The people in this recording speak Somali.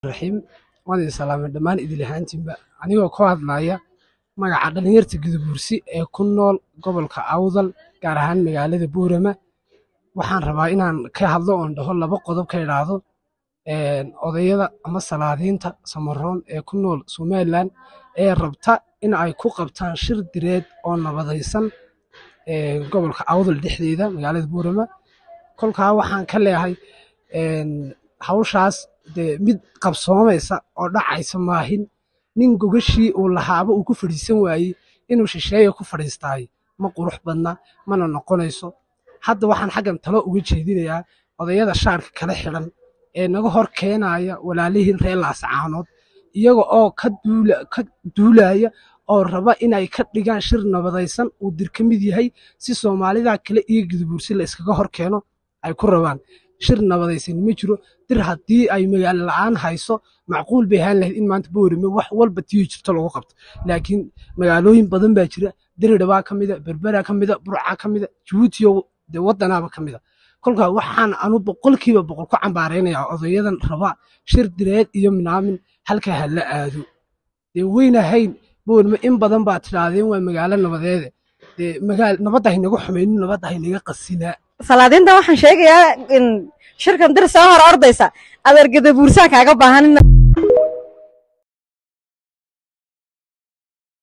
raxiim waan idin salaamay dhammaan idil ahaantiinba anigoo ku hadlaya magaca dhallinyarta gudabuursi ee ku nool gobolka awdal gaar ahaan magaalada buurama waxaan rabaa inaan ka hadlo oon dhaho laba qodob ka idhaahdo odayada ama salaadiinta samaroon ee ku nool somalilan ee rabta in ay ku qabtaan shir direed oo nabadaysan gobolka awdal dhexdeeda magaalada buurama kolkaa waxaan ka leehay hawshaas dee mid qabsoomaysa oo dhacaysa maahin nin gogashii uu lahaaba uu ku fadhiisan waayey inuu shisheeya ku fadhiistaay ma qurux badna mana noqonayso hadda waxaan xaggan talo uga jeedinayaa odayada shaarka kala xidhan ee naga hor keenaya walaalihii reer laascaanood iyaga oo ka duulaya oo raba inay ka dhigaan shir nabadaysan uu dir ka mid yahay si soomaalida kale iyo gudubuursi la iskaga hor keeno ay ku rabaan shir nabadaysan ma jiro dir haddii ay magaalo la'aan hayso macquul bay ahaan lahayd in maanta boorime wax walba tiyo jirto lagu qabto laakiin magaalooyin badan baa jira diridhabaa ka mida berbera ka mida burca ka mida jabuutiyo dee waddanaaba ka mida kolkaa waxaan anu boqolkiiba boqol ku cambaaraynayaa odayadan raba shir direed iyo minaamin halkaa ha la aado dee weynahayn boorime in badan baa tidhaahdeen waa magaalo nabadeede dee magaal nabadda haynaga xumaynin nabadda haynaga qasinaa salaadiinta waxaan sheegayaa in shirkan dir soo hor ordaysa adeer gadabuursaan kaaga baahan